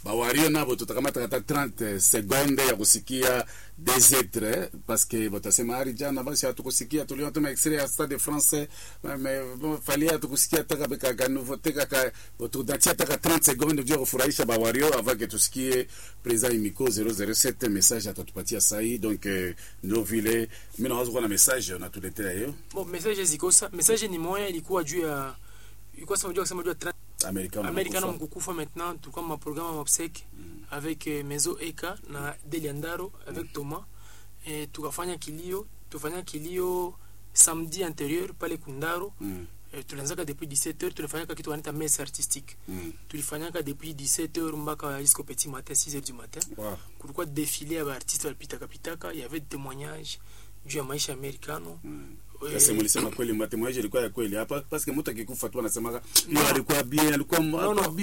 bawario nabo tutakamata kata 30 seconde ya kusikia des etres parce que batasema ari jana basi hatukusikia tuliona tuna extrait ya Stade de France mais bon fallait hatukusikia taka beka ka nouveauté kaka tunatia taka 30 seconde ndio kufurahisha bawario avant que tusikie président Imiko 007 message atatupatia sahi donc eh, ndio vile mimi nawaza kuwa na message unatuletea hiyo bon message zikosa message ni moya ilikuwa juu ya ilikuwa sema juu ya kusema juu ya tra- americano americano mkukufa maintenant tulikuwa ma programme ya obsèque avec eh, Mezo Eka na Deliandaro avec Thomas eh, tukafanya kilio tufanya kilio samedi antérieur pale Kundaro mm. eh, tulianzaka depuis 17h tulifanyaka kitu wanaita messe artistique mm. tulifanyaka depuis 17h mpaka jusqu'au petit matin 6h du matin wow. kulikuwa défilé ya baartiste walipitaka pitaka y avait témoignage juu ya maisha americano Eh, Sasa mlisema kweli matemoyaji ilikuwa ya kweli hapa parce que mtu akikufa tu anasemaga hiyo alikuwa bien alikuwa no, alikuwa no,